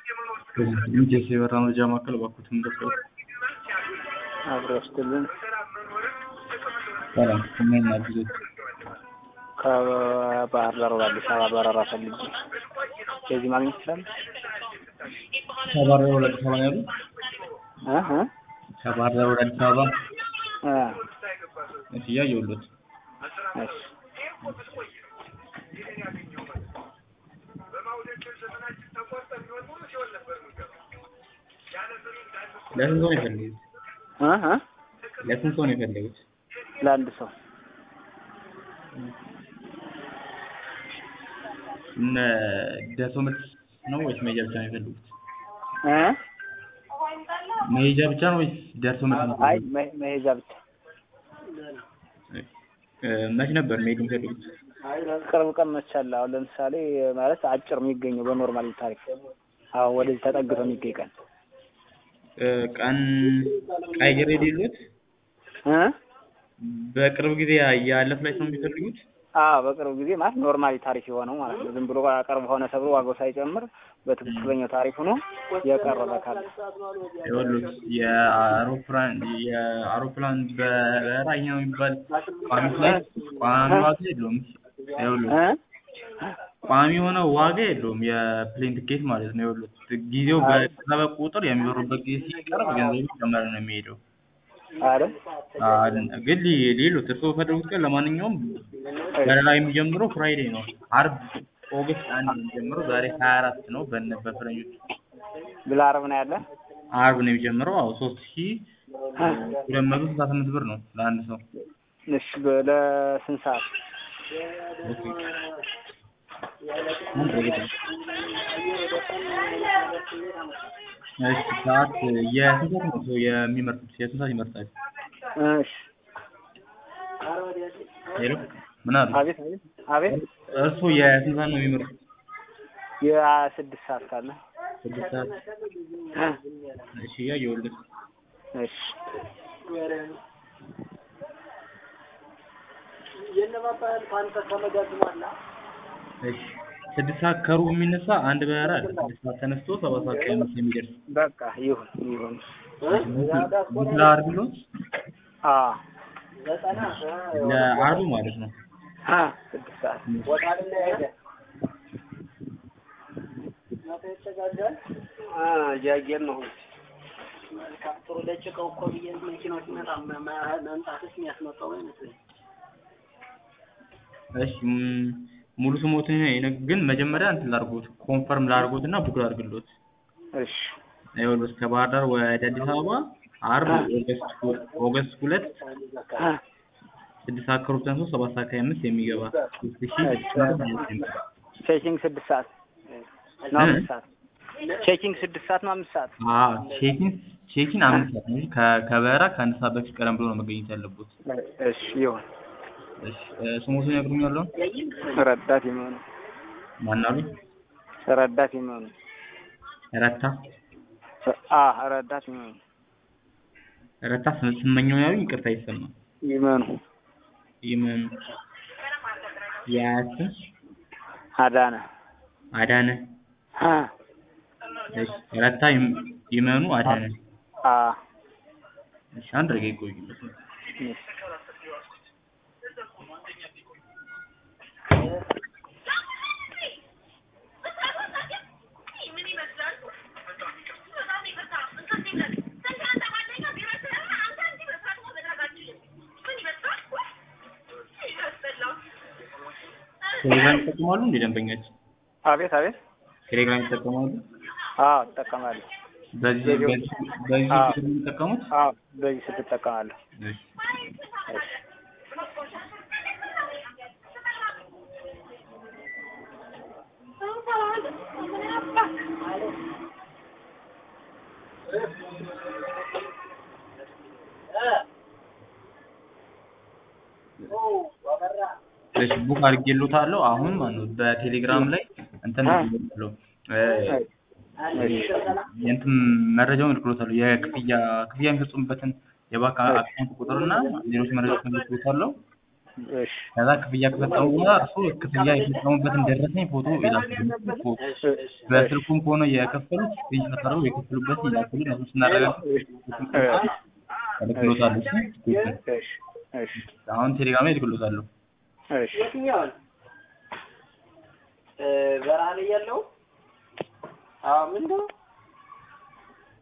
ኢንኬስ የበራ መረጃ ማዕከል እባክዎትን እንደርሰው። አብሮ ስትልን ሰላም ምን አግዞት? ከባህር ዳር ወደ አዲስ አበባ በረራ ፈልጌ ከዚህ ማግኘት ይችላል? ከባህር ዳር ወደ አዲስ አበባ ነው ያሉት? እ እ ከባህር ዳር ወደ አዲስ አበባ እ እሺ፣ እያየሁሎት እሺ ለስንት ሰው ነው የፈለጉት? እ እ ለስንት ሰው ነው የፈለጉት? ለአንድ ሰው እነ ደርሶ መልስ ነው ወይስ መሄጃ ብቻ ነው የፈለጉት? እ መሄጃ ብቻ ነው ወይስ ደርሶ መልስ ነው? አይ መ- መሄጃ ብቻ እ መች ነበር መሄድ የሚፈልጉት? ቅርብ ቀን መቻለ። አሁን ለምሳሌ ማለት አጭር የሚገኘው በኖርማል ታሪክ አሁን ወደዚህ ተጠግቶ የሚገኝ ቀን እ ቀን ቀይሬ የሌሉት እ በቅርብ ጊዜ ያለ ፍላይት ነው የሚፈልጉት? አዎ በቅርብ ጊዜ ማለት ኖርማሊ ታሪፍ የሆነው ማለት ነው። ዝም ብሎ ቅርብ ሆነ ተብሎ ዋጋው ሳይጨምር በትክክለኛው ታሪፍ ሆኖ የቀረበ ካለ ይኸውልህ የአውሮፕላን የአውሮፕላን በረራኛ የሚባል ቋሚ ፍላይት ቋሚ ዋጋ የለውም። ይኸውልህ እ ቋሚ የሆነ ዋጋ የለውም የፕሌን ትኬት ማለት ነው። ይኸውልህ ጊዜው በቀረበ ቁጥር የሚበሩበት ጊዜ ሲቀርብ ገንዘቡ እየጨመረ ነው የሚሄደው። አይደል አለ ግን ሊ- ሌሎች እርስዎ በፈለጉት ቀን ለማንኛውም በረራ የሚጀምረው ፍራይዴ ነው። አርብ ኦገስት አንድ ነው የሚጀምረው። ዛሬ ሀያ አራት ነው በነ በፈረንጆች ብላ አረብ ነው ያለ አርብ ነው የሚጀምረው። አዎ ሶስት ሺ ሁለት መቶ ስልሳ ስምንት ብር ነው ለአንድ ሰው። እሺ በ- ለስንት ሰዓት ኦኬ። ምን ረገጠ? እሺ ሰዓት የስንት ሰዓት ነው ሰው የሚመርጡት? የስንት ሰዓት ይመርጣል? እሺ ሄሎ ምን አሉ? አቤት አቤት አቤት እርስዎ የስንት ሰዓት ነው የሚመርጡት? የስድስት ሰዓት ካለ ስድስት ሰዓት እሺ እያየሁልህ እሺ እሺ ስድስት ሰዓት ከሩብ የሚነሳ አንድ በረራ አለ። ስድስት ሰዓት ተነስቶ ሰባት ሰዓት ከሃያ አምስት የሚደርስ በቃ ይሁን ይሁን ቡክላ አድርግሎት አ ለአርቡ ማለት ነው። አ ስድስት ሰዓት እያየን ነው ጥሩ ለጭቀው እኮ ብዬ መኪናው ሲመጣ መምጣትስ የሚያስመጣው አይመስለኝ። እሺ ም- ሙሉ ስሞትን ይነ- ግን መጀመሪያ እንትን ላድርጎት ኮንፈርም ላድርጎት እና ቡክ ላድርግሎት። እሺ ይኸውልህ ከባህር ዳር ወደ አዲስ አበባ አርብ ኦገስት ሁ- ኦገስት ሁለት አ ስድስት ሰዓት ከሩብ ተነስቶ ሰባት ሰዓት ከሃያ አምስት የሚገባ ሶስት ሺ ስድስት መቶ ሀያ ዘጠኝ ብር። ቼኪንግ ስድስት ሰዓት ነው አምስት ሰዓት ቼኪንግ ስድስት ሰዓት ነው አምስት ሰዓት አዎ ቼኪን ቼኪን አምስት ሰዓት ነው እንጂ ከ- ከበረራ ከአንድ ሰዓት በፊት ቀደም ብሎ ነው መገኘት ያለበት። እሺ ይሁን እሺ እ ስሞቱን ይነግሩኛል? ረዳት የሚሆኑ ማን አሉ? ረዳት የሚሆኑ ረታ አ ረዳት የሚሆኑ ረታ ስም- ስመኘው ያሉኝ ይቅርታ ይሰማል። ይመኑ ይመኑ ያስም አዳነ አዳነ አ እሺ ረታ ይም- ይመኑ አዳነ አ እሺ አንድ ረጋ ይቆዩ። ቴሌግራም ይጠቀማሉ እንዴ ደንበኛችን? አቤት አቤት ቴሌግራም ይጠቀማሉ? አዎ እጠቀማለሁ በዚህ በዚህ በዚህ አዎ። ቁጥር ነው የሚጠቀሙት? አዎ በዚህ ስልክ እጠቀማለሁ እሺ እሺ እሺ ቡክ አድርጌልዎታለሁ። አሁን ማለት ነው በቴሌግራም ላይ እንትን አ። ልክሎታለሁ እ የእንትን መረጃውን ልክሎታለሁ የክፍያ ክፍያ የሚፈጽሙበትን የባንክ አካውንት ቁጥር እና ሌሎች መረጃዎችን ልክሎታለሁ። እሺ ከዛ ክፍያ ከፈጸሙ በኋላ እርሱ ክፍያ የፈጸሙበትን ደረሰኝ ፎቶ ይላኩልን። ፎቶ በስልኩም ከሆነ የከፈሉት ስክሪንሾት አድርገው የከፈሉበትን ይላኩልን። እሱ ስናረጋግጥ እልክሎታለሁ። እሺ ትክክል። እሺ እሺ አሁን ቴሌግራም ላይ እልክሎታለሁ። እሺ የትኛውን እ በረሃ ላይ ያለው አዎ ምንድን ነው